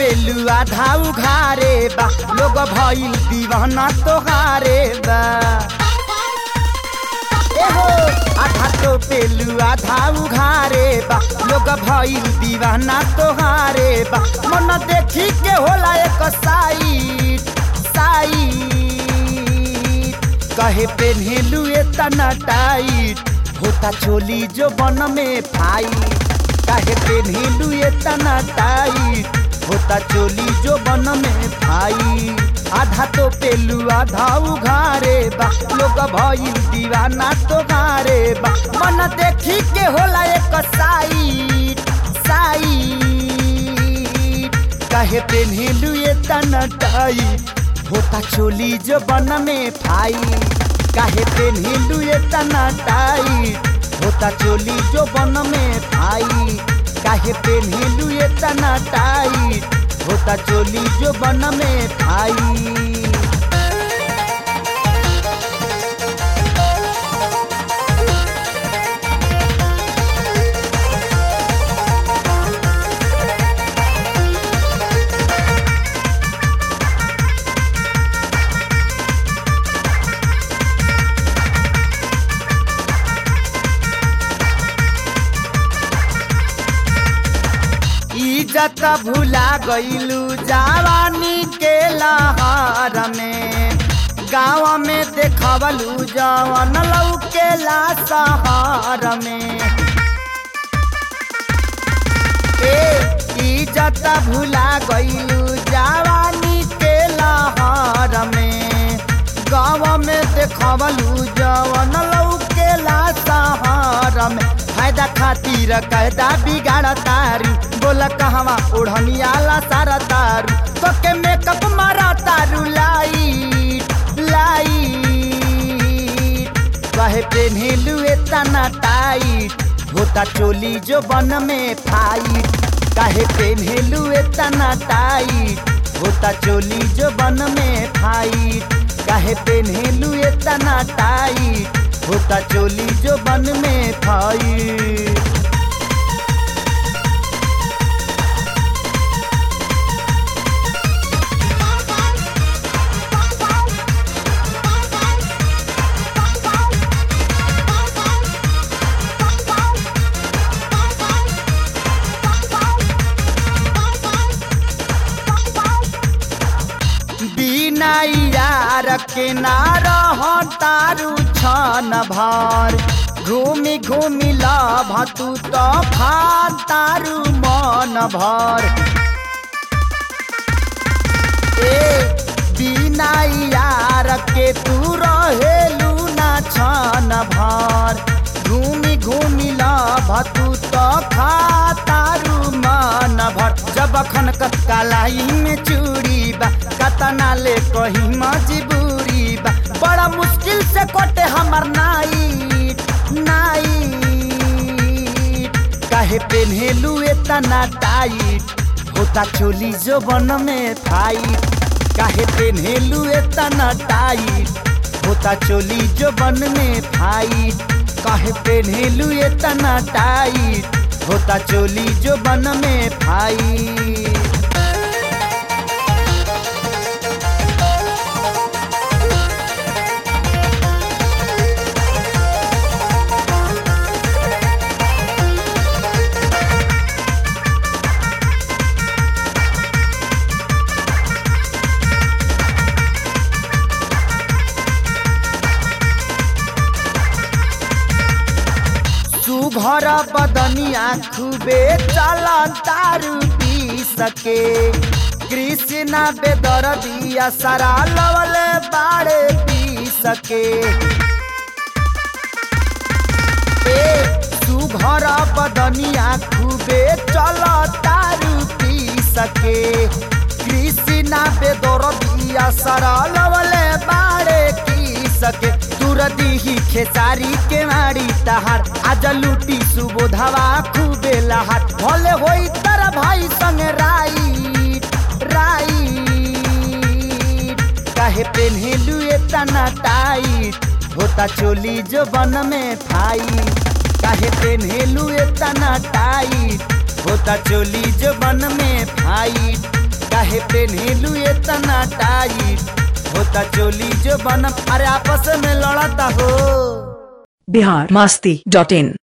पेलू आधा उघारे बा लोग भइल दीवाना तोहारे बा एहो आधा तो पेलू आधा उघारे बा लोग भइल दीवाना तोहारे बा मन देखी के होला एक साइड साइड कहे पेन्हेलू एतना टाइट होता चोली जो बन में फाइट काहे पेन्हेलू एतना टाइट होता चोली जो बन में भाई आधा तो पेलू आधा उघारे बा लोग भइल दीवाना तो गारे बा मन देखी के होला एक साइड साइड काहे पेन्हेलू एतना टाइट होता चोली जो बन में भाई काहे पेन्हेलू एतना टाइट होता चोली जो बन में भाई काहे पेन्हेलू एतना टाइट होता चोली जो बन में भाई इज्जत भुला गईलू जवानी के लहर में गाँव में देखवलू जवन लौकेला शहर में ए इज्जत भुला गईलू जवानी के लहर में गाँव में देखवलू जवन लौकेला शहर में फायदा खातिर कैदा बिगाड़ तारू बोला कहवा ओढ़नियाला सारा तारू तो के मेकअप मारा तारू लाइट लाइट कहे पेन्हेलू एतना टाइट होता चोली जो बन में फाइट काहे पेन्हेलू एतना टाइट होता चोली जो बन में फाइट काहे पेन्हेलू एतना टाइट होता चोली जो बन में फाइट बिना यार के ना रह तारू छन भर घूमी घूमी लभ तू तो खा तारू मन भर ए बिना यार के तू रहेलू ना छन भर घूमी घूमी लभ तू तो खा तारू मन भर जब खन कलाई में चूड़ी बा कतना ले कही मजबूरी बा बड़ा मुश्किल से कोटे हमर नाइट नाइट काहे पेन्हेलू एतना टाइट होता चोली जो बन में फाइट काहे पेन्हेलू एतना टाइट होता चोली जो बन में फाइट काहे पेन्हेलू एतना टाइट होता चोली जो बन में फाइट सुघर बदनिया खूबे चला तारू पी सके कृष्णा बेदर दिया सारा लवले बाड़े पी सके ए सुघर बदनिया खूबे चला तारू पी सके कृष्णा बेदर दिया सारा लवले बाड़े पी सके तुरदी ही खेसारी के मारी तहार आज लूटी सुबोधवा खूबे लहार भले होई तर भाई संग राइट राइट काहे पेन्हेलू एतना टाइट होता चोली जो बन में फाइट काहे पेन्हेलू एतना टाइट होता चोली जो बन में फाइट काहे पेन्हेलू इतना टाइट होता चोली जो बनम अरे आपस में लड़ता हो बिहार मस्ती डॉट इन